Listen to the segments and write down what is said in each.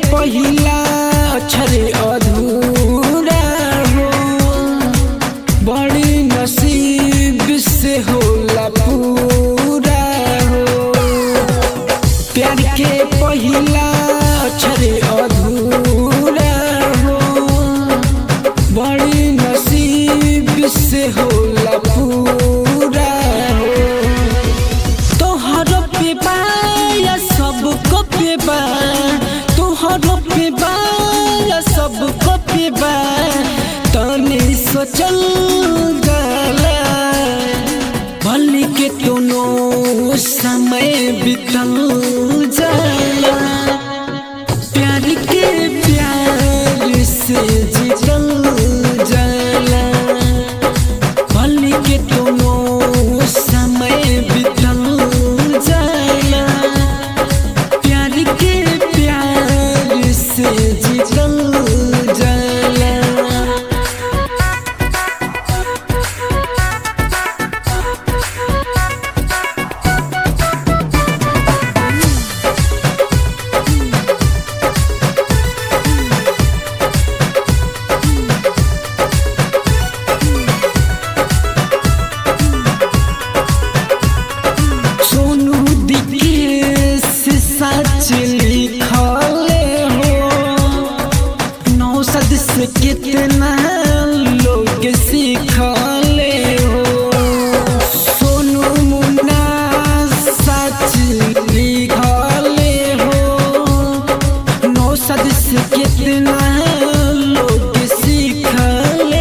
पहिला अक्षर अधूरा हो बड़ी नसीब से होला पूरा हो प्यार के पहिला अक्षर अधूरा हो बड़ी नसीब से होला पूरा हो तोहर पे बा या सबको पे बा तोहर पे बा या सबको पे बा तनी सोचल गला भली के दोनों समय बितल जाला प्यार के प्यार से जीतल जाला भली के दोनों समय बितल जाला प्यार के प्यार से जीतल जाला सोनू दिखे से सच लिखले हो नौसद से कितना लोग सीखले हो सोनू मुन्ना सच लिखले हो नौसद से कितना लोग सीखले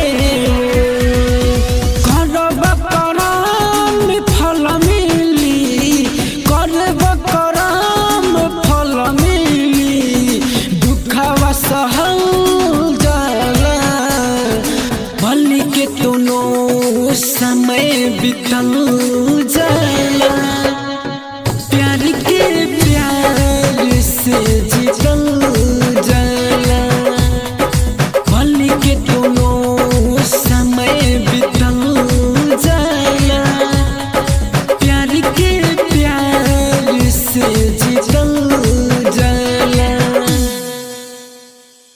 हो करब करम फल मिली करब करम फल मिली दुखवा सहल जाला भली के दोनों समय बितल